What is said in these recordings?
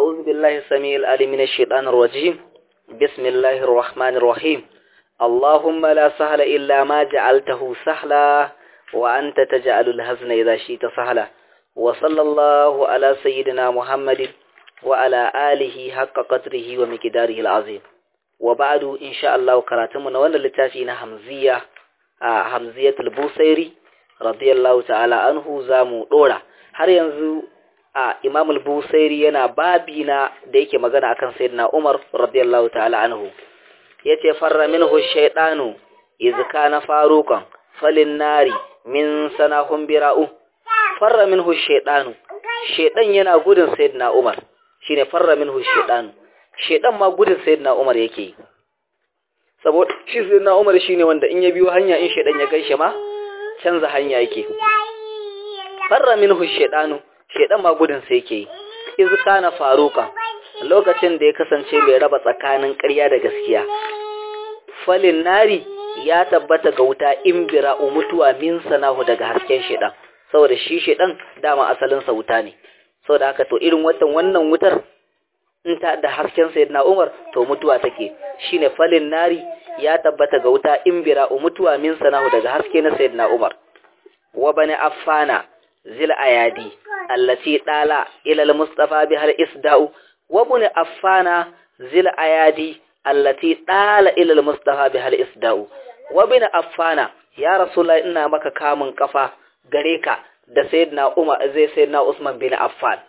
أعوذ بالله السميع العليم من الشيطان الرجيم بسم الله الرحمن الرحيم اللهم لا سهل إلا ما جعلته سهلا وأنت تجعل الهزن إذا شئت سهلا وصلى الله على سيدنا محمد وعلى آله حق قدره ومقداره العظيم وبعد إن شاء الله كراتمنا وانا لتافينا همزية آه همزية البوسيري رضي الله تعالى عنه زامو دورا har yanzu a Imam al-Busairi yana babi na da yake magana akan Sayyidina Umar radiyallahu ta'ala anhu yace farra minhu shaytanu iz kana farukan falin nari min sanahum bira'u farra minhu shaytanu shaytan yana gudun Sayyidina Umar shine farra minhu shaytanu shaytan ma gudun Sayyidina Umar yake saboda shi Sayyidina Umar shine wanda in ya biyo hanya in shaytan ya gaishe ma canza hanya yake farra minhu shaytanu shaytan ma gudun sai yake iz kana faruka lokacin da ya kasance mai raba tsakanin ƙarya da gaskiya falin nari ya tabbata ga wuta in bira'u mutuwa min sanahu daga hasken shaytan saboda shi shaytan dama asalin sa wuta ne saboda haka to irin watan wannan wutar in ta da hasken sayyidina Umar to mutuwa take shine falin nari ya tabbata ga wuta in bira'u mutuwa min sanahu daga haske na sayyidina Umar wa bani affana zil ayadi allati dala ila al-mustafa bihar isda'u wa bani affana zil ayadi allati dala ila al-mustafa bihar isda'u wa bani affana ya rasulullahi ina maka kamun kafa gare ka da sayyidina Umar zai sayyidina Usman bin Affan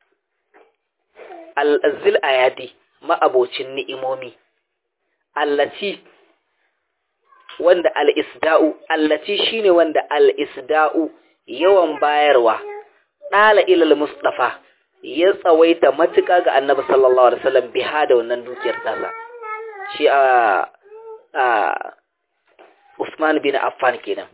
al-zil ayadi ma'abocin ni'imomi allati wanda al-isda'u allati shine wanda al-isda'u yawan bayarwa ɗala ilal mustafa ya tsawaita matuƙa ga annabi sallallahu alaihi wasallam biha da wannan dukiyar tasa shi a a Usman bin Affan kenan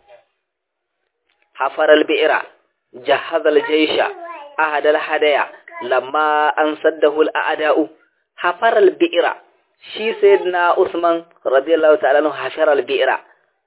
hafar al-bi'ra jahaz al-jaysha ahad al-hadaya lamma an saddahu al-a'da'u hafar al-bi'ra shi sayyidina Usman radiyallahu ta'ala anhu hafar al-bi'ra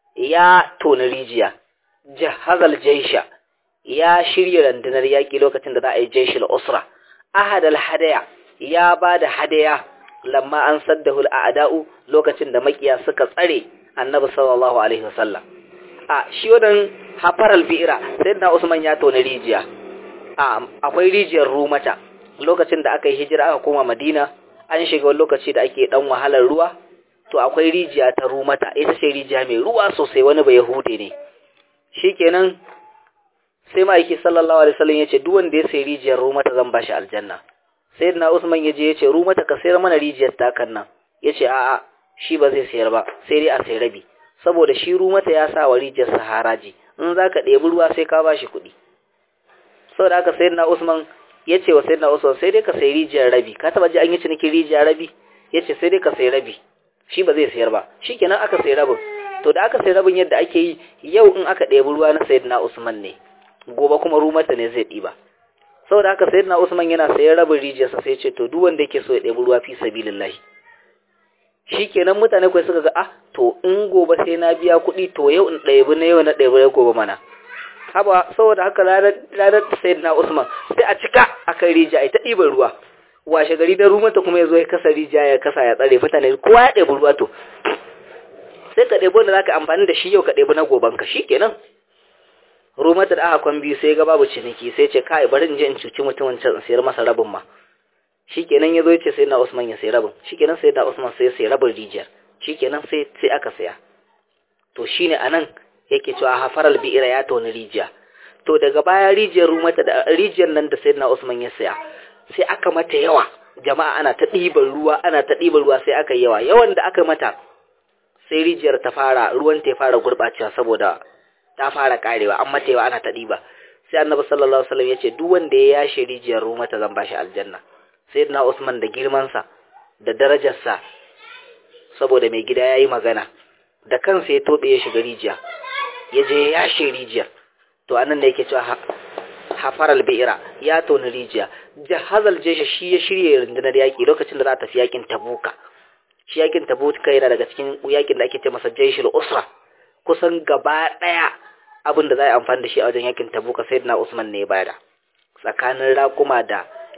ya tona rijiya jahaz al-jaysha ya shirya rundunar yaƙi lokacin da za a yi jaishil usra ahad al-hadaya ya ba da hadaya lamma an saddahu al-a'da'u lokacin da makiya suka tsare annabi sallallahu alaihi wasallam a shi wadan hafar al-bi'ra sayyidina usman ya tona rijiya a akwai rijiyar rumata lokacin da aka yi hijira aka koma madina an shiga wani lokaci da ake dan wahalar ruwa to akwai rijiya ta rumata ita ce rijiya mai ruwa sosai wani ba yahude ne shikenan sai ma'aiki sallallahu alaihi wasallam yace duk wanda ya sayi rijiyar rumata zan bashi aljanna sayyidina usman yaje yace rumata ka sayar mana rijiyar takan nan yace a'a shi ba zai sayar ba sai dai a sayi rabi saboda shi rumata ya sa wa rijiyar saharaji in zaka ɗebi ruwa sai ka bashi kuɗi saboda haka sayyidina usman yace wa sayyidina usman sai dai ka sayi rijiyar rabi ka taba ji an yi cinikin rijiyar rabi yace sai dai ka sayi rabi shi ba zai sayar ba shikenan aka sayi rabin to da aka sayi rabin yadda ake yi yau in aka ɗebi ruwa na sayyidina usman ne gobe kuma rumata ne zai ɗiba saboda haka sayyidina Usman yana sayan rabin rijiyarsa sai ce to duk wanda yake so ya ɗebi ruwa fi sabilillahi shikenan mutane kai suka ga ah to in gobe sai na biya kuɗi to yau in ɗebi na yau na ɗebi na gobe mana haba saboda haka ranar sayyidina Usman sai a cika akan rijiya ai ta ɗiban ruwa washe gari da rumata kuma ya zo ya kasa rijiya ya kasa ya tsare mutane kowa ya ɗebi ruwa to sai ka ɗebi wanda zaka amfani da shi yau ka ɗebi na goben ka shikenan rumata da aka kwan biyu sai ga babu ciniki sai ce kai bari in je in cuci mutumin can sayar masa rabin ma shikenan yazo yace sai na Usman ya sayi rabin shikenan sai da Usman sai ya sayi rabin rijiyar shikenan sai sai aka saya to shine anan yake cewa hafaral bi'ira ya toni rijiya to daga baya rijiyar rumata da rijiyar nan da sayyidina Usman ya saya sai aka mata yawa jama'a ana ta ɗiban ruwa ana ta ɗiban ruwa sai aka yawa yawan da aka mata sai rijiyar ta fara ruwan ta fara gurɓacewa saboda ta fara karewa an mata yawa ana ta ɗiba sai annabi sallallahu alaihi wasallam yace duk wanda ya yashe rijiyar ruma ta zan bashi aljanna sayyidina usman da girman sa da darajar sa saboda mai gida yayi magana da kansa ya tobe ya shiga rijiya ya je ya yashe rijiyar to anan ne yake cewa hafaral bi'ira ya toni rijiya jahazal jesha shi ya shirye rundunar yaki lokacin da za ta tafi yakin tabuka shi yakin tabuka yana daga cikin yakin da ake ce masa jaishul usra kusan gaba ɗaya abin da za a amfani da shi a wajen yakin tabuka sai na usman ne bada tsakanin raƙuma da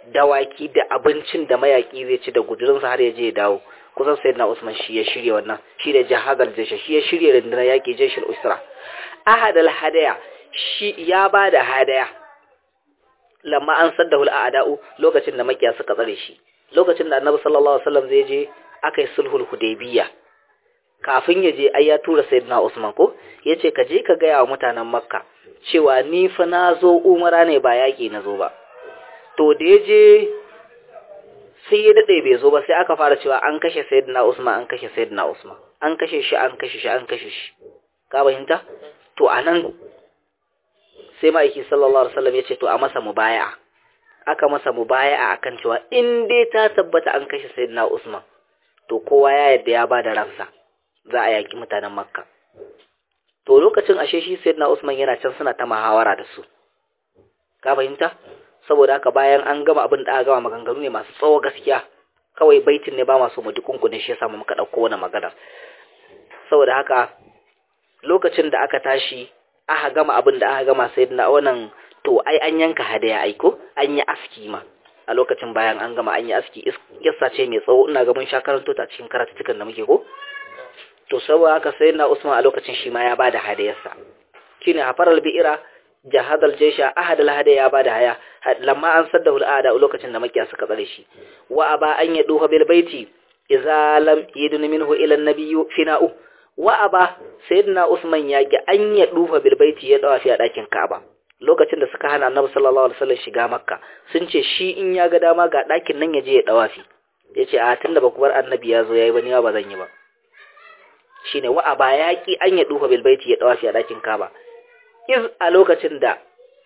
dawaki da abincin da mayaki zai ci da gudurinsa har ya je ya dawo kusan sayyidina Usman shi ya shirya wannan shi da jahadal jaysha shi ya shirya rundunar yaki jayshul usra ahadal hadaya shi ya bada hadaya lamma an saddahu al'ada'u lokacin da makiya suka tsare shi lokacin da annabi sallallahu alaihi wasallam zai je akai sulhul hudaybiyya kafin ya je ai ya tura sayyidina Usman ko yace ka je ka gaya wa mutanen Makka cewa ni fa na zo umara ne ba yaki na zo ba to da ya je sai ya dade bai zo ba sai aka fara cewa an kashe sayyidina Usman an kashe sayyidina Usman an kashe shi an kashe shi an kashe shi ka fahimta to anan sai ma'aiki sallallahu alaihi wasallam yace to a masa mubaya'a aka masa mubaya'a akan cewa in dai ta tabbata an kashe sayyidina Usman to kowa ya yadda ya bada ransa za a yaki mutanen Makka to lokacin ashe shi sayyidina Usman yana can suna ta muhawara da su ka fahimta saboda haka bayan an gama abin da aka gama maganganu ne masu tsawo gaskiya kawai baitin ne ba masu mu dukunkune shi yasa mu muka dauko wannan magana saboda haka lokacin da aka tashi aka gama abin da aka gama sayyidina wannan to ai an yanka hadaya aiko an yi aski ma a lokacin bayan an gama an yi aski kissa ce mai tsawo ina ga mun sha karanto ta cikin karatutukan da muke ko to saboda haka sayyidina Usman a lokacin shi ma ya bada hadayarsa shine hafaral bi'ira jahadal jaysha ahadal hadaya ya bada haya lamma an saddahu al'ada lokacin da makiya suka tsare shi wa aba an yaduha bil baiti idza lam yidun minhu ila an-nabiyyu fina'u wa aba sayyidina Usman ya ki an yadufa bil baiti ya dawa fi a dakin Ka'aba lokacin da suka hana Annabi sallallahu alaihi wasallam shiga Makka sun ce shi in ya ga dama ga dakin nan ya je ya dawa fi yace a tunda ba ku bar Annabi ya zo yayi ba ni ba zan yi ba shine wa aba ya ki an yadufa bil baiti ya dawa fi a dakin Ka'aba iz a lokacin da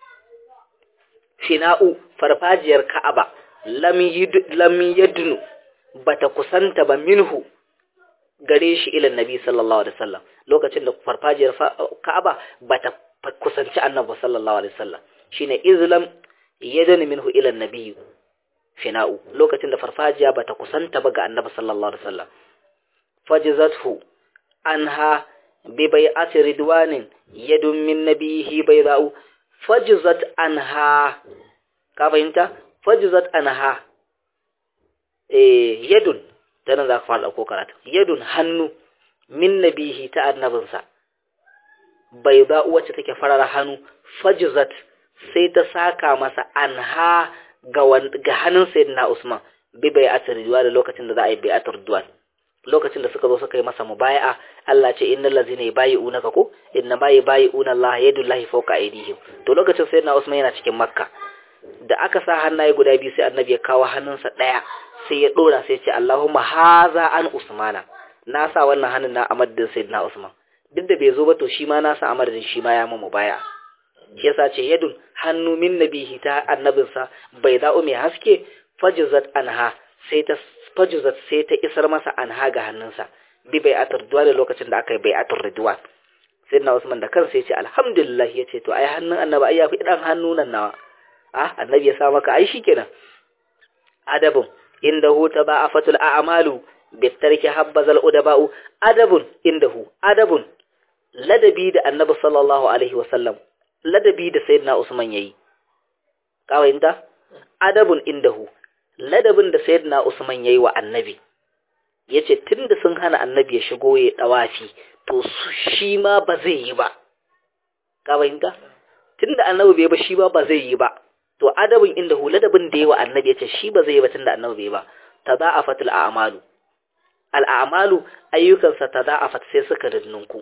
fina'u farfajiyar Ka'aba lam lam yadnu bata kusanta ba minhu gare shi ilan nabi sallallahu alaihi wasallam lokacin da farfajiyar Ka'aba bata kusanci annabi sallallahu alaihi wasallam shine izlam yadani minhu ilan nabi fina'u lokacin da farfajiya bata kusanta ba ga annabi sallallahu alaihi wasallam fajizathu anha bi bai'ati ridwanin yadun min nabihi bayda'u fajizat anha ka fahimta fajizat anha eh yadun ta nan za ka fara ɗauko karatu yadun hannu min nabihi ta annabinsa bai za wacce take farar hannu fajizat sai ta saka masa anha ga ga hannun sayyidina Usman bi bai atar ridwan da lokacin da za a yi bai atar ridwan lokacin da suka zo suka yi masa mubaya'a Allah ce innal ladzina yubayi'unaka ko inna ma yubayi'una Allah yadullahi fawqa aydihim to lokacin sayyidina Usman yana cikin Makka da aka sa hannaye guda biyu sai annabi ya kawo hannunsa daya sai ya dora sai ya ce Allahumma haza an Usmana na sa wannan hannun na amadin sayyidina Usman duk da bai zo ba to shi ma na sa amadin shi ma ya mu mubaya shi yasa ce yadun hannu min nabihi ta annabinsa bai da'u mai haske fajizat anha sai ta fajizat sai ta isar masa anha ga hannunsa bi bai atar duwa da lokacin da aka yi bai atar ridwan sayyidina Usman da kansa ya ce alhamdulillah ya ce to ai hannun annabi ai ya fi dan hannu nan nawa ah annabi ya sa maka ai shikenan adabun indahu taba'afatul a'malu bitarki habbazal udaba'u adabun indahu adabun ladabi da annabi sallallahu alaihi wasallam ladabi da sayyidina usman yayi kawayinta adabun indahu ladabin da sayyidina usman yayi wa annabi yace tunda sun hana annabi ya shigo ya dawafi to shi ma ba zai yi ba kawayinta tunda annabi bai ba shi ba ba zai yi ba to adabin indahu ladabin da yayi wa annabi yace shi ba zai yi ba tunda annabi bai ba tada'afatul a'malu al'amalu ayyukansa tada'afat sai suka rinnunku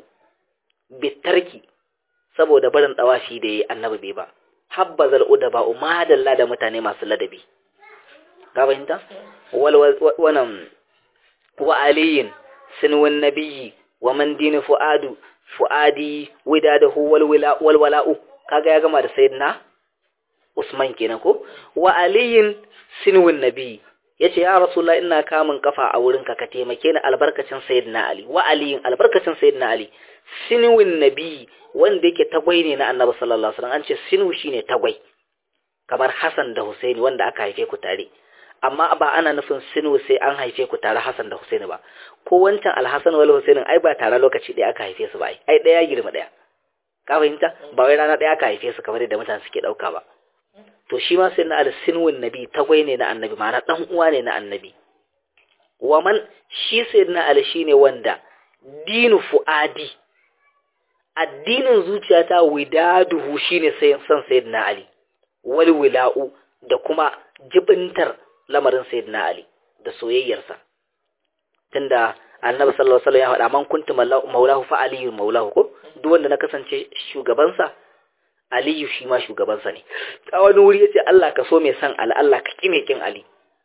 bitarki saboda barin dawafi da yayi annabi bai ba habbazal udaba umadalla da mutane masu ladabi ka fahimta wal wannan wa aliyin sinwan nabiyyi wa man dinu fuadu fuadi widadahu wal wala wal wala'u kaga ya gama da sayyidina Usman kenan ko wa aliyin sinwan nabiyyi yace ya rasulullah ina kamun kafa a wurinka ka taimake ni albarkacin sayyidina ali wa aliyin albarkacin sayyidina ali sinwin nabi wanda yake tagwai ne na annabi sallallahu alaihi wasallam an ce sinwu shine tagwai kamar hasan da husaini wanda aka haife ku tare amma ba ana nufin sinwu sai an haife ku tare hasan da husaini ba ko wancan alhasan wal husaini ai ba tare lokaci ɗaya aka haife su ba ai ɗaya girma ɗaya ka fahimta ba wai rana ɗaya aka haife su kamar yadda mutane suke ɗauka ba to shi ma sayyidina ali sinwin nabi tagwai ne na annabi ma'ana dan uwa ne na annabi waman shi sayyidina ali shine wanda dinu fuadi addinin zuciyata widaduhu shine sai san sayyidina ali wal wila'u da kuma jibintar lamarin sayyidina ali da soyayyarsa tunda annabi sallallahu alaihi wasallam ya faɗa man kuntu maulahu fa aliyu maulahu ko duk wanda na kasance shugabansa aliyu shi ma shugabansa ne a wani wuri yace Allah ka so mai san ali Allah ka kime kin ali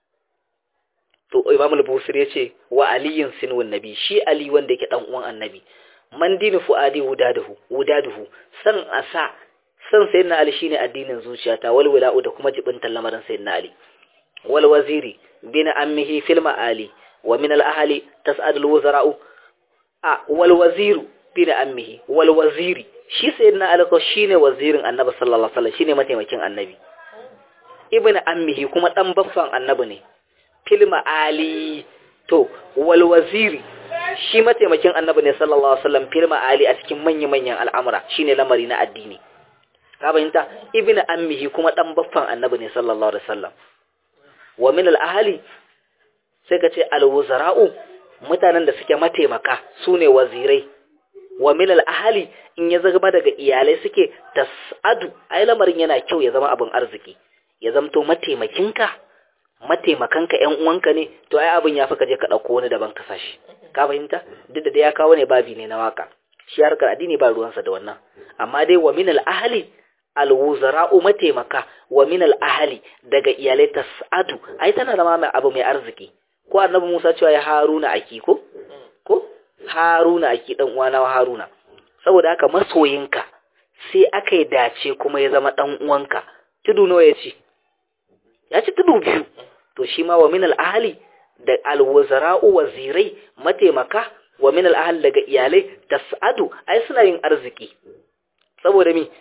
to imam al-busiri yace wa aliyin sinwun nabi shi ali wanda yake dan uwan annabi man dinu fuadi wudaduhu wudaduhu san asa san sayyidina ali shine addinin zuciyata wal wila'u da kuma jibintan lamarin sayyidina ali wal waziri bin ammihi fil ma'ali wa min al ahli tas'ad al wuzara'u a wal waziru bin ammihi wal waziri shi sayyidina ali ko shine wazirin annabi sallallahu alaihi wasallam shine mataimakin annabi ibn ammihi kuma dan baffan annabi ne fil ma'ali to wal waziri shi mataimakin annabi ne sallallahu alaihi wasallam fil ma'ali a cikin manya-manyan al'amura shine lamari na addini ka fahimta ibn ammihi kuma dan baffan annabi ne sallallahu alaihi wasallam wa min al ahli sai ka ce al wuzara'u mutanen da suke mataimaka sune wazirai wa min al ahli in ya zama daga iyalai suke tasadu ai lamarin yana kyau ya zama abin arziki ya zamto mataimakinka mataimakanka ƴan uwanka ne to ai abin ya fi ka je ka ɗauko wani daban ka sashi ka fahimta duk da ya kawo ne babi ne na waka shi harkar addini ba ruwansa da wannan amma dai wa min al ahli alwuzara'u mataimaka wa min al-ahli daga iyalai tas'adu ai tana zama mai abu mai arziki ko annabi Musa cewa ya Haruna aki ko ko Haruna aki dan uwana wa Haruna saboda haka masoyinka sai aka yi dace kuma ya zama dan uwanka tudu nawa yace ya ci tudu biyu to shi ma wa min al-ahli da alwuzara'u wazirai mataimaka wa min al-ahli daga iyalai tas'adu ai suna yin arziki saboda mi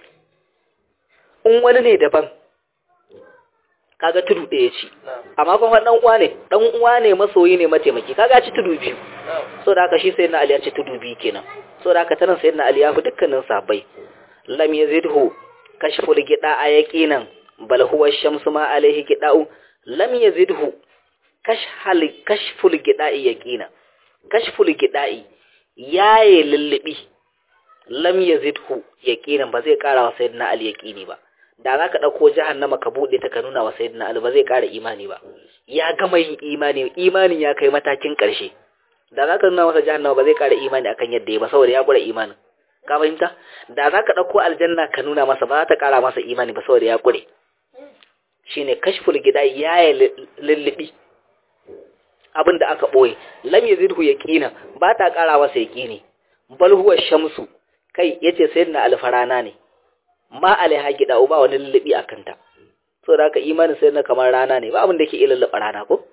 in wani ne daban kaga tudu ɗaya ci amma kuma dan uwa ne dan uwa ne masoyi ne mataimaki kaga ci tudu biyu so da haka shi sayyidina ali ya ci tudu biyu kenan so da haka tanan sayyidina ali ya fi dukkanin sahabbai lam yazidhu kashful gida a yaqinan bal huwa shamsu ma alaihi gida'u lam yazidhu kashhal kashful gida'i yaqina kashful gida'i yaye lullubi lam yazidhu yaqinan ba zai kara wa sayyidina ali yaqini ba da za ka ɗauko jahannama ka buɗe ta ka nuna wa sayyidina Ali ba zai ƙara imani ba ya gama yin imani imanin ya kai matakin ƙarshe da za ka nuna masa jahannama ba zai ƙara imani akan yadda ya ba saboda ya ƙure imanin ka fahimta da za ka ɗauko aljanna ka nuna masa ba za ta ƙara masa imani ba saboda ya ƙure shine kashful gida ya yi lullubi abin da aka ɓoye lam yazidhu yaqina ba ta ƙara masa yaqini bal huwa shamsu kai yace sayyidina alfarana ne ma alaiha gida ba wani lullubi a kanta so da haka imanin sai na kamar rana ne ba abin da ke iya lullaba rana ko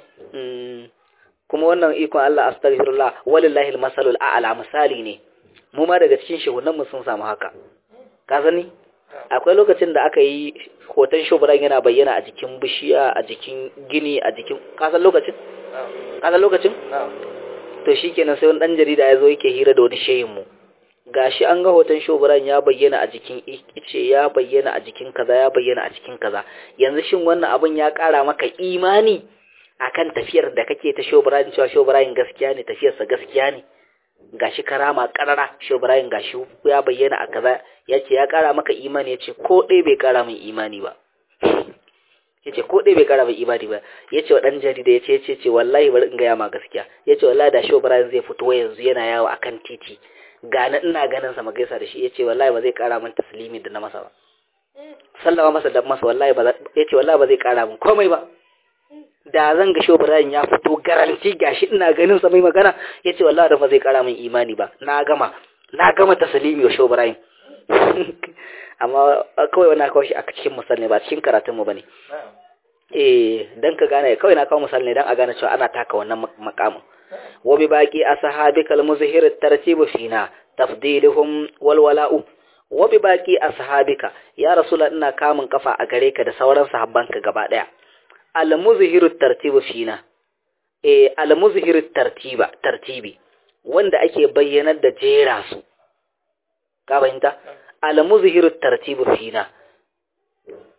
kuma wannan ikon Allah astaghfirullah walillahi almasalul a'la misali ne mu ma daga cikin shehunan mu sun samu haka ka sani akwai lokacin da aka yi hoton shuburan yana bayyana a jikin bishiya a jikin gini a jikin ka san lokacin ka san lokacin to shikenan sai wani dan jarida ya zo yake hira da wani shehin mu gashi an ga hoton shoburan ya bayyana a jikin ice ya bayyana a jikin kaza ya bayyana a cikin kaza yanzu shin wannan abin ya kara maka imani akan tafiyar da kake ta shoburan cewa shoburan gaskiya ne tafiyarsa gaskiya ne gashi karama karara shoburan gashi ya bayyana a kaza yace ya kara maka imani yace ko dai bai kara min imani ba yace ko dai bai kara min imani ba yace wa dan jarida yace yace ce wallahi bari in ga ya ma gaskiya yace wallahi da shoburan zai fito yanzu yana yawo akan titi gane ina ganin sa magaisa da shi yace wallahi ba zai kara min taslimi da na masa ba sallama masa da masa wallahi ba yace wallahi ba zai kara min komai ba da zan ga Shehu Ibrahim ya fito garanti gashi ina ganin sa mai magana yace wallahi da ba zai kara min imani ba na gama na gama taslimi wa Shehu Ibrahim amma kawai wannan kawai shi a cikin musalli ba cikin karatun mu bane eh dan ka gane kawai na kawo musalli dan a gane cewa ana taka wannan makamin وبباقي أصحابك المظهر الترتيب فينا تفضيلهم والولاء وبباقي أصحابك يا رسول الله كامن كفا أغريك da sauran sahabbanka gaba daya al-muzhir at-tartib fina eh al-muzhir at-tartiba tartibi wanda ake bayyanar da jera su ka fahimta al-muzhir at-tartib fina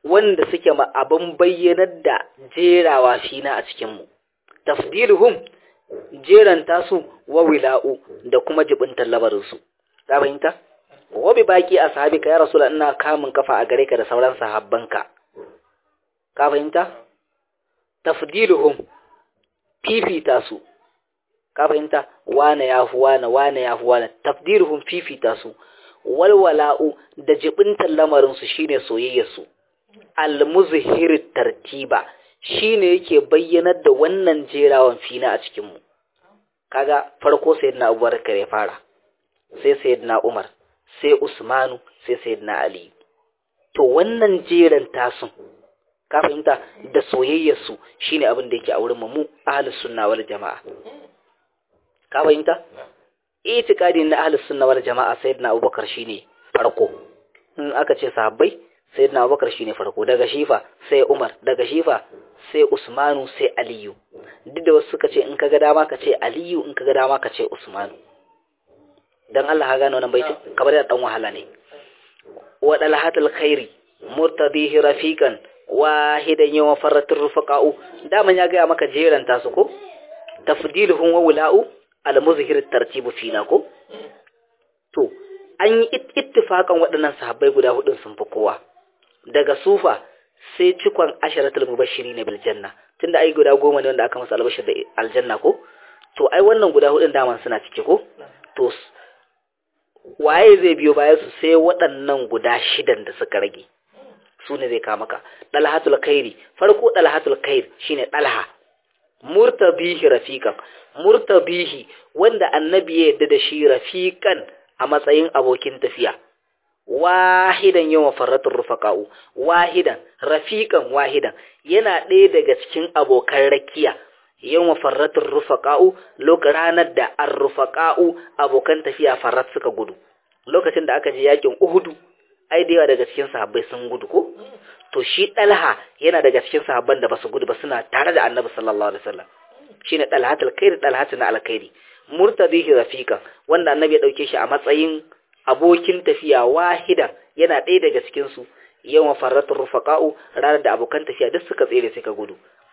wanda suke ma abin bayyanar da jerawa fina a cikinmu tafdiluhum jeranta su wa wila'u da kuma jibintar labarinsu ka fahimta wa bi baki ashabika ya rasul ina kamun kafa a gare ka da sauran sahabbanka ka fahimta tafdiluhum fifita su ka fahimta wane ya fi wane wane ya fi wane tafdiluhum fifita su walwala'u da jibintar lamarinsu shine soyayyarsu almuzhir tartiba shine yake bayyanar da wannan jerawan fina a cikin mu kaga farko sayyidina Abubakar ya fara sai sayyidina Umar sai Usmanu sai sayyidina Ali to wannan jeran tasun ka fahimta da soyayyarsu shine abin da yake a wurin mu ahlus sunna wal jamaa ka fahimta itikadi na ahlus sunna wal jamaa sayyidina Abubakar shine farko in aka ce sahabbai sayyidina Abubakar shine farko daga shifa sai Umar daga shifa sai Usmanu sai Aliyu duk da wasu suka ce in kaga dama ka ce Aliyu in kaga dama ka ce Usmanu dan Allah ha gane wannan baitin kamar da dan wahala ne wa dalhatul khairi murtadihi rafiqan wahidan yawa farratur rufaqa'u daman ya ga maka jeranta su ko tafdiluhum wa wula'u al-muzhir tartibu fina ko to an yi ittifakan waɗannan sahabbai guda hudun sun fi kowa daga sufa sai cikon asharatul mubashiri ne bil janna tunda ai guda goma ne wanda aka masa albashir da aljanna ko to ai wannan guda hudun daman suna cike ko to waye zai biyo bayan su sai waɗannan guda shidan da suka rage su ne zai kama ka dalhatul khairi farko dalhatul khair shine dalha murtabihi rafiqan murtabihi wanda annabi ya yadda da shi rafiqan a matsayin abokin tafiya wahidan yawan farratun rufaqa'u wahidan rafiqan wahidan yana ɗaya daga cikin abokan rakiya yawan farratun rufaqa'u lokacin ranar da ar-rufaqa'u abokan tafiya farrat suka gudu lokacin da aka je yakin Uhudu ai da yawa daga cikin sahabbai sun gudu ko to shi Dalha yana daga cikin sahabban da basu gudu ba suna tare da Annabi sallallahu alaihi wasallam shine Dalhatul Khair Dalhatul Alkhairi murtadihi rafiqan wanda Annabi ya dauke shi a matsayin abokin tafiya wahidan yana ɗaya daga cikin su yawan farratul rufaqa'u ranar da abokan tafiya duk suka tsere suka gudu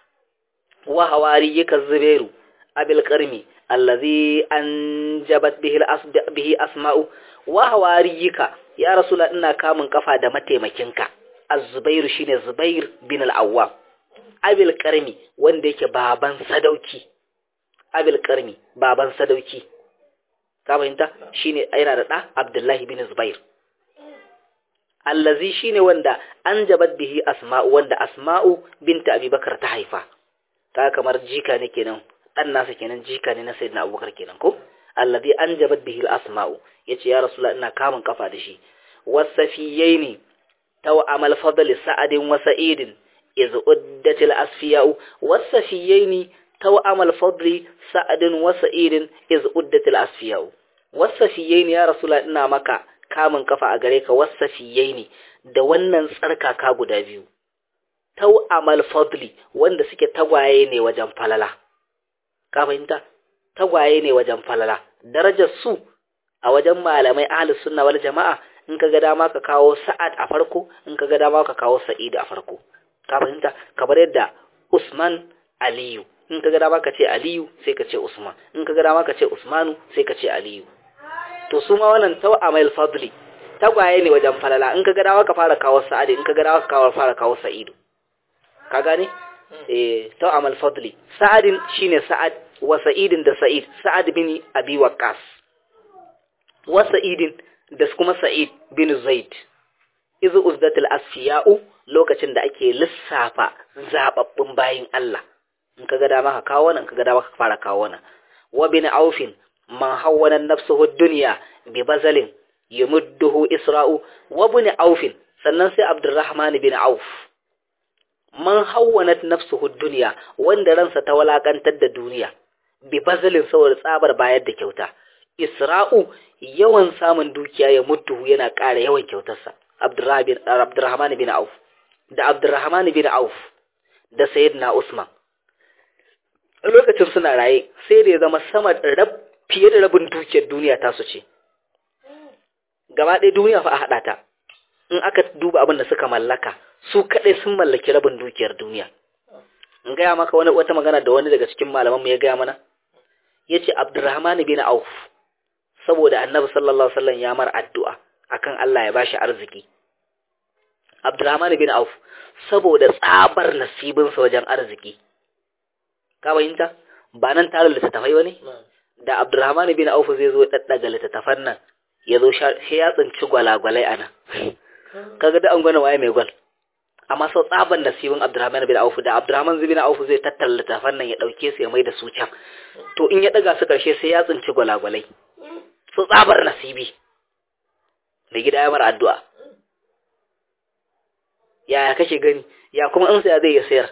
wa hawari yaka zubairu abil qarmi allazi anjabat bihi al bihi asma'u wa hawariyika ya rasula ina kamun kafa da mataimakinka az-zubairu shine zubair bin al-awwam abil qarmi wanda yake baban sadauki abil qarmi baban sadauki ka fahimta shine yana da da abdullahi bin zubair allazi shine wanda anjabat bihi asma'u wanda asma'u binta abubakar ta haifa ta kamar jika ne kenan dan nasa kenan jika ne na sayyidina abubakar kenan ko alladhi anjabat bihi al-asma'u yace ya rasulullah ina kamun kafa da shi wasafiyaini taw amal fadl sa'adin wa sa'idin iz uddatil asfiya'u wasafiyaini taw amal fadl sa'adin wa sa'idin iz uddatil asfiya'u wasafiyaini ya rasulullah ina maka kamun kafa a gare ka wasafiyaini da wannan tsarkaka guda biyu taw amal fadli wanda suke tagwaye ne wajen falala ka fahimta tagwaye ne wajen falala darajar su a wajen malamai ahlus sunna wal jama'a in kaga dama ka kawo sa'ad a farko in kaga dama ka kawo sa'id a farko ka fahimta kamar yadda usman aliyu in kaga dama ka ce aliyu sai ka ce usman in kaga dama ka ce usmanu sai ka ce aliyu to su ma wannan tawamail fadli tagwaye ne wajen falala in kaga dama ka fara kawo sa'ad in kaga dama ka fara kawo sa'idu ka gane eh tawamal fadli sa'adin shine sa'ad wa sa'idin da sa'id sa'ad bin abi waqqas wa sa'idin da kuma sa'id bin zaid izu uzdatul asfiya'u lokacin da ake lissafa zababbun bayin Allah in kaga dama ka kawo nan kaga dama ka fara kawo nan wa bin aufin man hawwana nafsuhu dunya bi bazalin yumudduhu isra'u wa bin aufin sannan sai abdurrahman bin auf man hawwanat nafsuhu dunya wanda ransa ta walakantar da duniya bi bazalin saboda tsabar bayar da kyauta isra'u yawan samun dukiya ya mutu yana ƙara yawan kyautarsa abdurrahman bin auf da abdurrahman bin auf da sayyidina usman lokacin suna raye sai da ya zama sama rab fiye da rabin dukiyar duniya ta su ce gaba ɗaya duniya fa a haɗa ta in aka duba abin da suka mallaka su kadai sun mallaki rabin dukiyar duniya in gaya maka wani wata magana da wani daga cikin malaman mu ya gaya mana yace Abdurrahman bin Auf saboda Annabi sallallahu alaihi wasallam ya mar addu'a akan Allah ya bashi arziki Abdurrahman bin Auf saboda tsabar nasibinsa wajen arziki ka fahimta ba nan tare littattafai wani da Abdurrahman bin Auf zai zo daddaga littattafan nan ya zo shi ya tsinci gwalagwalai ana kaga da an gwana waye mai gwal amma sau tsaban nasibin Abdurrahman bin Auf da Abdurrahman bin Auf zai tattara littattafan nan ya dauke su ya mai da su can to in ya daga su karshe sai ya tsinci gwalagwalai su tsabar nasibi mai gida ya mara addu'a yaya kake gani ya kuma in saya zai ya sayar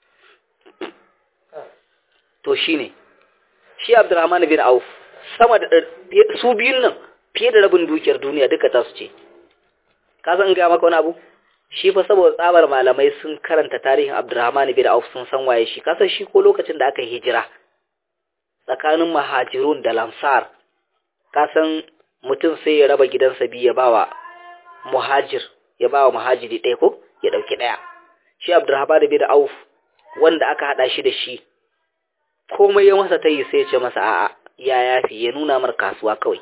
to shine shi Abdurrahman bin Auf sama da su biyun nan fiye da rabin dukiyar duniya duka ta su ce ka san ga maka wani abu shi fa saboda tsabar malamai sun karanta tarihin Abdurrahman bin Auf sun san waye shi kasan shi ko lokacin da aka hijira tsakanin mahajirun da lamsar kasan mutum sai ya raba gidansa biyu ya bawa muhajir ya bawa muhajiri ɗaya ko ya ɗauki ɗaya shi Abdurrahman bin Auf wanda aka haɗa shi da shi komai ya masa ta yi sai ce masa a'a ya yafi ya nuna mar kasuwa kawai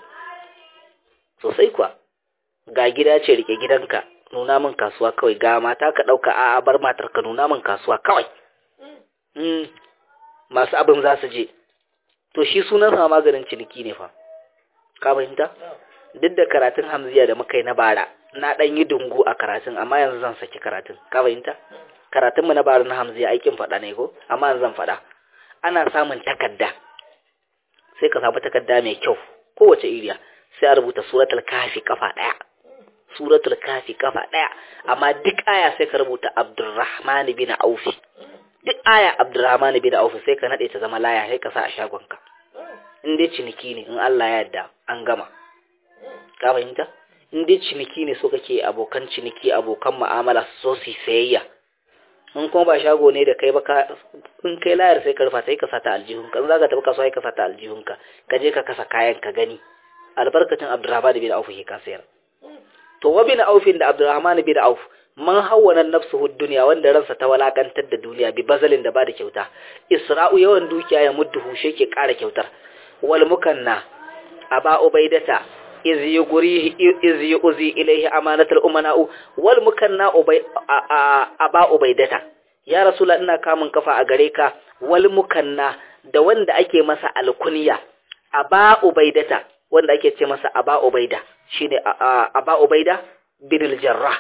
sosai kuwa ga gida ce rike gidanka nuna min kasuwa kawai ga mata ka ɗauka a'a bar matar ka nuna min kasuwa kawai mm. masu abin za su je to shi sunan sa maganin ciniki ne fa ka fahimta duk da karatun hamziya da muka yi na bara na ɗan yi dungu a karatun amma yanzu zan saki karatun ka fahimta karatun mu na bara na hamziya aikin faɗa ne ko amma yanzu zan faɗa ana samun takarda sai ka samu takarda mai kyau kowace iriya sai a rubuta suratul kafi kafa ɗaya suratul kafi kafa ɗaya amma duk aya sai ka rubuta abdurrahman bin aufi duk aya abdurrahman bin aufi sai ka nade ta zama laya sai ka sa a shagonka in dai ciniki ne in Allah ya yarda an gama ka fahimta in dai ciniki ne so kake abokan ciniki abokan mu'amala so su sayayya in kuma ba shago ne da kai ba in kai layar sai ka rufa sai ka sata aljihunka in za ka tafi kasuwa sai ka sata aljihunka ka je ka kasa kayan ka gani albarkacin abdurrahman bin auf ke ka sayar to wa bin aufin da abdurrahman bin auf man hawwana nafsuhu dunya wanda ransa ta walakantar da duniya bi bazalin da ba da kyauta isra'u yawan dukiya ya mudduhu shi ke kara kyautar wal mukanna aba ubaidata iz yugrihi iz yuzi ilayhi amanatul umana'u wal mukanna ubay aba ubaidata ya rasula ina kamun kafa a gare ka wal mukanna da wanda ake masa alkunya aba ubaidata wanda ake ce masa aba ubaida shine aba ubaida bin al-jarrah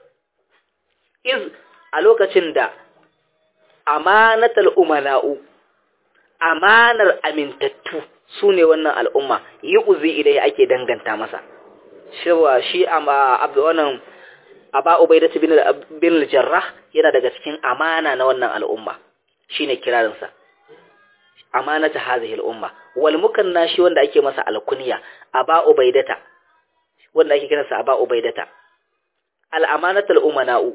iz a lokacin da amanatul umana'u amanar amintattu su ne wannan al'umma yi uzi idai ake danganta masa cewa shi abu wannan aba ubaidatu bin bin jarrah yana daga cikin amana na wannan al'umma shine kirarinsa amanata hadhihi al'umma wal mukanna shi wanda ake masa alkunya aba ubaidata wanda ake kiransa aba ubaidata al amanatul umana'u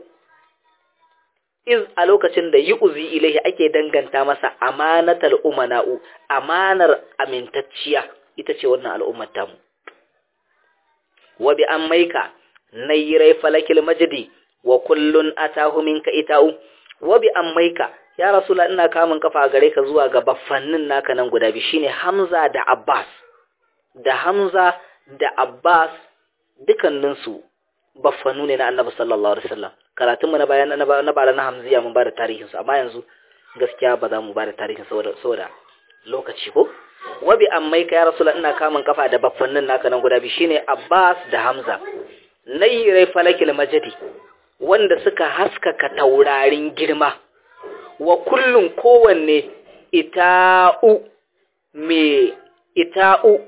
iz a lokacin da yu'zi ilaihi ake danganta masa amanatal umana'u amanar amintacciya ita ce wannan al'ummar tamu wa bi ammaika nayrai falakil majdi wa kullun atahu minka ita'u wa bi ammaika ya rasula ina kamun kafa gare ka zuwa ga baffannin naka nan guda biyu shine Hamza da Abbas da Hamza da Abbas dukanninsu baffanu ne na Annabi sallallahu alaihi wasallam karatun mu na bayan na bara na Hamziya mun bada tarihin su amma yanzu gaskiya ba za mu bada tarihin saboda saboda lokaci ko wabi ammai ka ya rasula ina kamun kafa da baffannin naka nan guda biyu shine Abbas da Hamza nayrai falakil majdi wanda suka haskaka taurarin girma wa kullun kowanne ita'u me ita'u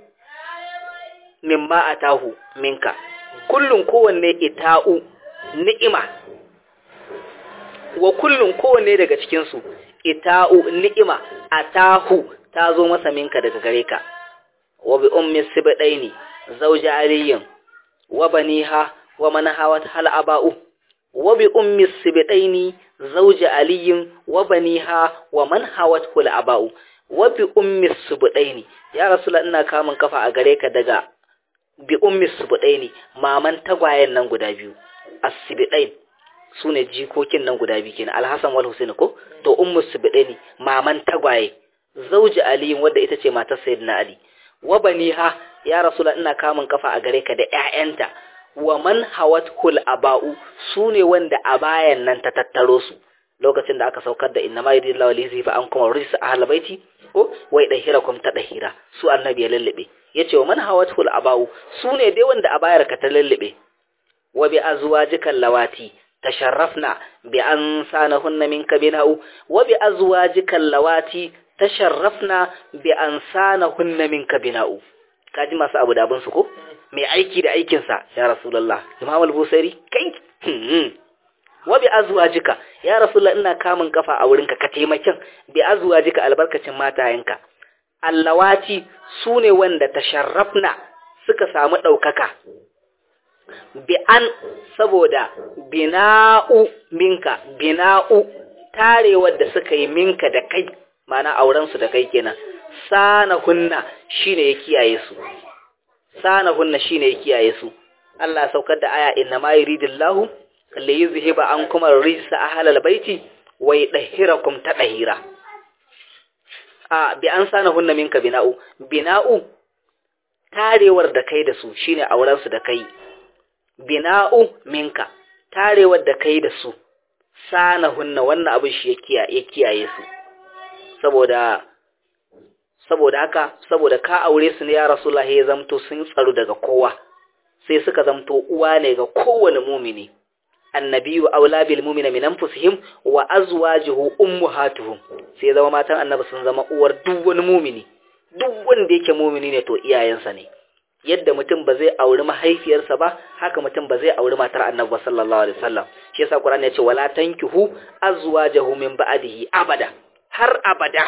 mimma atahu minka kullun kowanne ita'u ni'ima wa kullun kowanne daga cikin su ita'u ni'ima atahu ta zo masa minka daga gare ka wa bi ummi sibdaini zawja aliyin wa baniha wa man hawat hal aba'u wa bi ummi sibdaini zawja aliyin wa baniha wa man hawat hal aba'u wa bi ummi sibdaini ya rasulullah ina kamun kafa a gare ka daga bi ummi subdaini maman tagwayen nan guda biyu as-sibdain su ne jikokin nan guda biyu kenan alhassan wal husaini ko to ummu subdani maman tagwaye zauji ali wadda ita ce matar sayyidina ali wa baniha ya rasula ina kamun kafa a gare ka da ƴaƴanta wa man hawat kul aba'u su ne wanda a bayan nan ta tattaro su lokacin da aka saukar da inna ma yuridillahu li yuzifa ankum rijsa ahlal baiti ko wai dahirakum ta dahira su annabi ya lallabe yace wa man hawat kul aba'u su ne dai wanda a bayar ka ta lallabe wa bi azwajikal lawati tasharrafna bi an sanahunna minka bina'u wa bi azwajikal lawati tasharrafna bi an sanahunna minka bina'u kaji masu abu da abin su ko mai aiki da aikin sa ya rasulullah imam al-busairi kai wa bi azwajika ya rasulullah ina kamun kafa a wurinka ka taimakin bi azwajika albarkacin matayenka allawati sune wanda tasharrafna suka samu daukaka bi an saboda bina'u minka bina'u tarewar da suka yi minka da kai mana auren su da kai kenan sana hunna shine ya kiyaye su sana hunna shine ya kiyaye su Allah saukar da aya inna ma yuridillahu li yuzhiba ankum ar-rijsa ahlal baiti wa yudhhirakum tadhira a bi an sana hunna minka bina'u bina'u tarewar da kai da su shine auren su da kai bina'u minka tarewar da kai da su sana hunna wannan abin shi ya kiyaye su saboda saboda haka saboda ka aure su ne ya rasulullahi ya zamto sun tsaro daga kowa sai suka zamto uwa ne ga kowane mumini annabiyu aula bil mu'mina min anfusihim wa azwajuhu ummahatuhum sai zama matan annabi sun zama uwar duk wani mumini duk wanda yake mumini ne to iyayensa ne yadda mutum ba zai auri mahaifiyarsa ba haka mutum ba zai auri matar annabi sallallahu alaihi wasallam shi yasa qur'ani ya ce wala tankihu azwajahu min ba'dihi abada har abada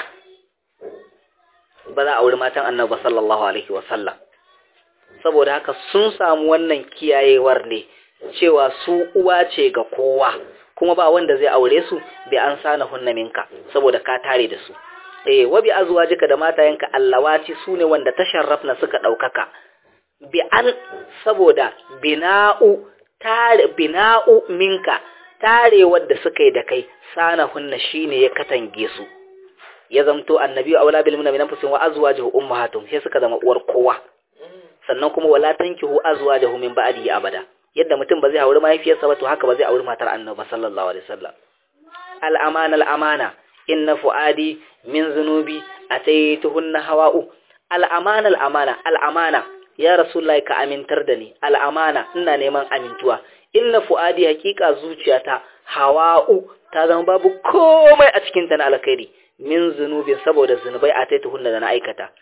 ba za a auri matan annabi sallallahu alaihi wasallam saboda haka sun samu wannan kiyayewar ne cewa su uwa ce ga kowa kuma ba wanda zai aure su bi an sana hunna minka saboda ka tare da su eh wa bi azwajika da matayenka allawati sune wanda tasharrafna suka daukaka bi an saboda bina'u tare bina'u minka tarewar da suka yi da kai sana hunna shine ya katange su ya zamto annabi aula bil mu'minin anfusihim wa azwajuhu ummahatuhum sai suka zama uwar kowa sannan kuma wala tankihu azwajuhu min ba'dihi abada yadda mutum ba zai auri mahaifiyarsa ba to haka ba zai auri matar annabi sallallahu alaihi wasallam al amana al amana inna fuadi min zunubi ataituhunna hawa'u al amana al amana al amana ya rasulullahi ka amintar da ni al amana ina neman amintuwa inna fuadi hakika zuciyata hawa'u ta zama babu komai a cikin ta na alkhairi min zunubin saboda zunubai ataituhunna da na aikata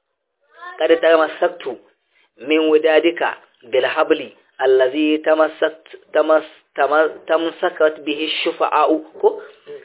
kada ta masaktu min wudadika bil habli allazi tamassat tamas tamsakat bihi shufa'u ko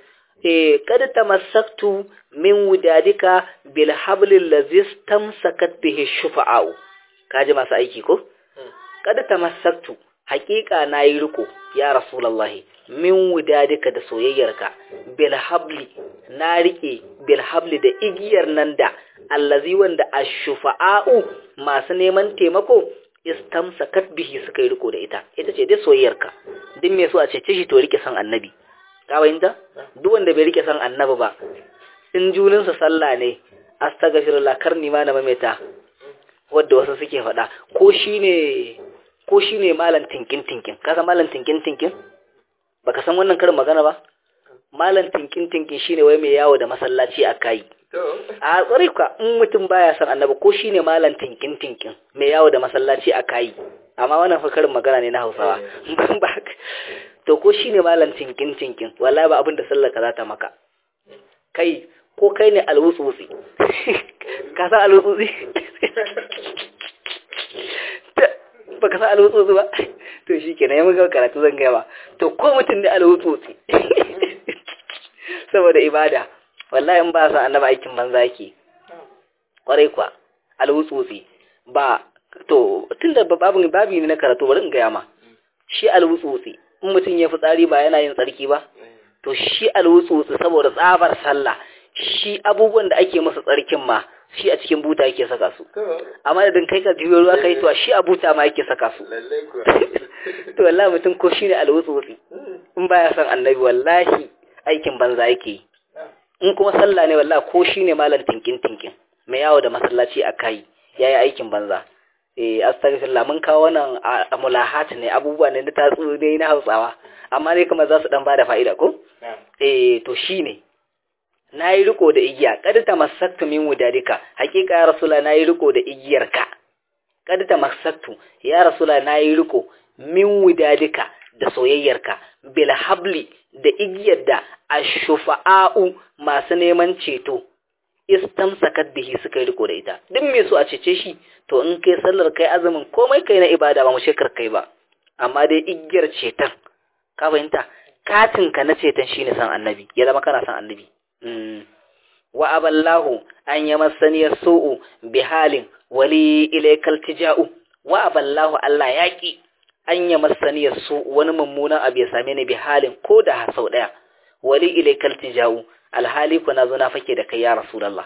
eh kada tamassaktu min wudadika bil habli allazi tamsakat bihi shufa'u kaji masu aiki ko kada tamassaktu haƙiƙa nayi riko ya rasulullahi min wudadika da soyayyarka bil habli na rike bil habli da igiyar nan da allazi wanda ashufa'u masu neman taimako istamsakat bihi suka yi riko da ita ita ce dai soyayyarka duk me so a ce shi to rike san annabi ka bayyanta duk wanda bai rike san annabi ba in juninsa sallah ne astaghfirullah karni ma na mamaita wanda wasu suke faɗa ko shine ko shine malam tinkin tinkin ka san malam tinkin tinkin baka san wannan karin magana ba malam tinkin tinkin shine wai mai yawo da masallaci a kai a tsare ka in mutum baya san annabi ko shine malam tinkin tinkin mai yawo da masallaci a kai amma wannan fa karin magana ne na Hausawa ba to ko shine malam tinkin tinkin wallahi ba abin da sallar ka za ta maka kai ko kai ne alwutsutsi ka san alwutsutsi baka san alwutsutsi ba to shikenan ya muka karatu zan gaya ba to ko mutum ne alwutsutsi saboda ibada wallahi in ba sa annaba aikin banza yake kwarai kwa alwutsutsi ba to tunda babu babi ne na karatu bari in gaya ma shi alwutsutsi in mutum ya fi tsari ba yana yin tsarki ba to shi alwutsutsi saboda tsabar sallah shi abubuwan da ake masa tsarkin ma shi a cikin buta yake saka su amma da kai ka juyo ruwa kai to shi a buta ma yake saka su to wallahi mutum ko shine alwutsuwutsi in baya son annabi wallahi aikin banza yake yi in kuma sallah ne wallahi ko shine malam tinkin tinkin mai yawo da masallaci a kai yayi aikin banza eh astaghfirullah mun kawo wannan mulahat ne abubuwa ne da tatsu dai na Hausawa amma ne kuma za su dan bada fa'ida ko eh to shine nayi riko da igiya kad tamassaktu min wudadika hakika ya rasula nayi riko da igiyarka kad tamassaktu ya rasula nayi riko min wudadika da soyayyarka bil habli da igiyar da ashufa'u masu neman ceto istamsakat bihi suka yi riko da ita duk me so a cece shi to in kai sallar kai azumin komai kai na ibada ba mu shekar kai ba amma dai igiyar ceton ka fahimta katin ka na ceton shine san annabi ya zama kana san annabi wa aballahu an yamassani su'u bihalin wali ilaykal tija'u wa aballahu Allah yaki an yamassani su wani mummunan abu ya same ni bihalin ko da sau daya wali ilaykal tija'u alhali ku na zo na fake da kai ya rasulullah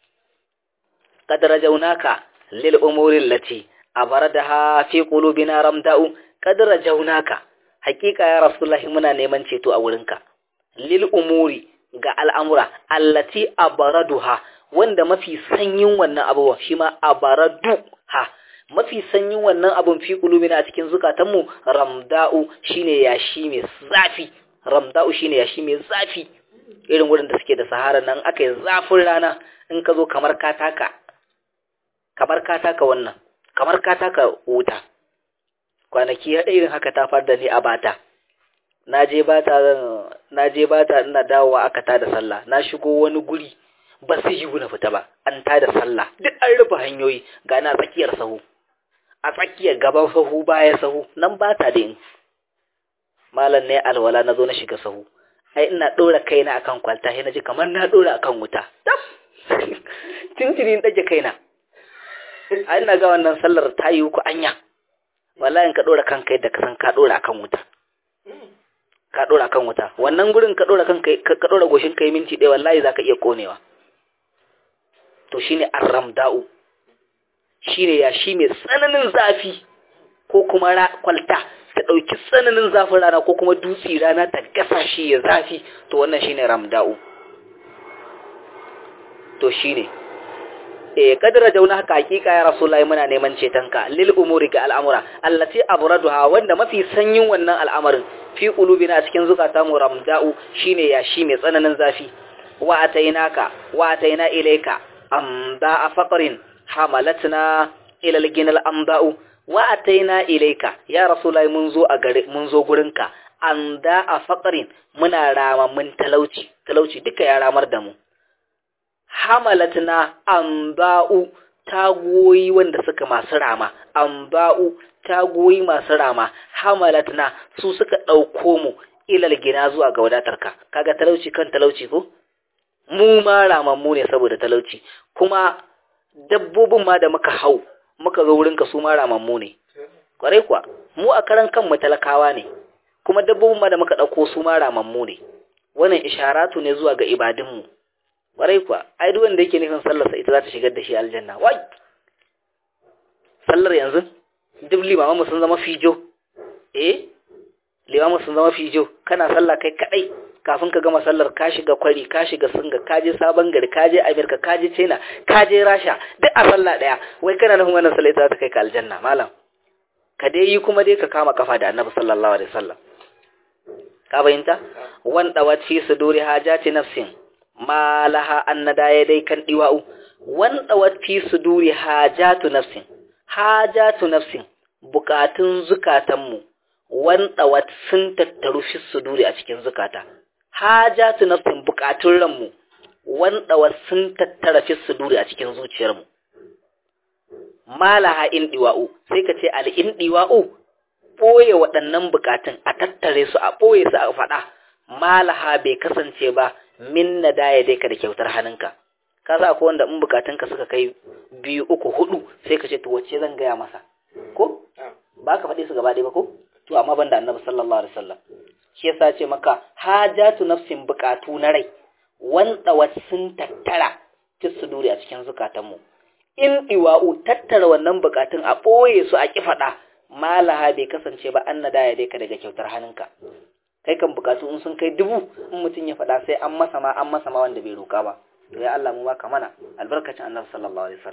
qad rajawnaka lil umuri allati abaradaha fi qulubina ramda'u qad rajawnaka hakika ya rasulullah muna neman ceto a wurinka lil umuri ga al'amura allati abaraduha wanda mafi sanyin wannan abubuwa shi ma abaraduha mafi sanyin wannan abun fi qulubina a cikin zukatanmu ramda'u shine yashi mai zafi ramda'u shine yashi mai zafi irin wurin da suke da sahara nan aka yi zafin rana in ka zo kamar kataka kamar kataka wannan kamar kataka wuta kwanaki irin haka ta far da ni a bata na je bata na je bata ina dawowa aka tada sallah na shigo wani guri ba su yi na fita ba an tada sallah duk an rufe hanyoyi ga na tsakiyar sahu a tsakiyar gaban sahu baya sahu nan bata da in malam ne alwala na zo na shiga sahu ai ina ɗora kaina akan kwalta sai naji kamar na ɗora akan wuta tab tintini in ɗage kaina ai ina ga wannan sallar ta yi ku anya wallahi in ka ɗora kanka yadda ka san ka ɗora akan wuta ka ɗora akan wuta wannan gurin ka ɗora kanka ka ɗora goshin kai minti ɗaya wallahi zaka iya konewa to shine arramda'u shine ya shi mai tsananin zafi ko kuma kwalta ta ɗauki tsananin zafin rana ko kuma dutse rana ta gasa shi ya zafi to wannan shine ramda'u to shine eh kadara jauna haka hakika ya rasulullahi muna neman cetonka lil umuri ga al'amura allati abraduha wanda mafi sanyin wannan al'amarin fi qulubina a cikin zukata mu ramda'u shine ya shi mai tsananin zafi wa atainaka wa ataina ilayka amda faqrin hamalatna ila al-ginal amda'u wa ataina ilaika ya rasulullahi mun zo a gare mun zo gurinka an da a faqrin muna rama mun talauci talauci duka ya ramar da mu hamalatna amba'u tagoyi wanda suka masu rama amba'u tagoyi masu rama hamalatna su suka dauko mu ilal gina zuwa ga wadatarka kaga talauci kan talauci ko mu ma ramammu ne saboda talauci kuma dabbobin ma da muka hau muka zo wurinka su ma ramammu ne kwarai kuwa mu a karan kanmu talakawa ne kuma dabbobin ma da muka ɗauko su ma ramammu ne wannan isharatu ne zuwa ga ibadunmu kwarai kuwa ai duk wanda yake nufin sallarsa ita za ta shigar da shi aljanna wai sallar yanzu duk limamanmu sun zama fijo eh limamanmu sun zama fijo kana sallah kai kadai kafin ka gama sallar ka shiga kwari ka shiga singa ka je sabon gari ka je amerika ka je china ka je rasha duk a sallah daya wai kana nufin wannan sallah ita za ta kai ka aljanna malam ka dai yi kuma dai ka kama kafa da annabi sallallahu alaihi wasallam ka bayyanta wanda wati suduri hajati nafsin ma laha annada ya dai kan diwa'u wanda wati suduri hajatu nafsin hajatu nafsin bukatun zukatanmu wanda wat sun tattaru fi suduri a cikin zukata hajatu nafsin bukatun ranmu wanda wat sun tattara fi suduri a cikin zuciyarmu malaha in diwa'u sai ka ce al in diwa'u ɓoye waɗannan bukatun a tattare su a ɓoye su a faɗa malaha bai kasance ba min na daya dai ka da kyautar hannunka ka sa ko wanda in bukatunka suka kai biyu uku hudu sai ka ce to wacce zan gaya masa ko ba ka faɗi su gaba ɗaya ba ko to amma banda annabi sallallahu alaihi wasallam shi yasa ce maka hajatu nafsin bukatu na rai wanda sun tattara fi nuri a cikin zukatanmu in iwa'u tattara wannan bukatun a ɓoye su a ƙi faɗa malaha bai kasance ba an nada ya ka daga kyautar hannunka kai kan bukatu in sun kai dubu in mutum ya faɗa sai an masa ma an masa ma wanda bai roƙa ba to ya Allah mu baka mana albarkacin annabi sallallahu alaihi wasallam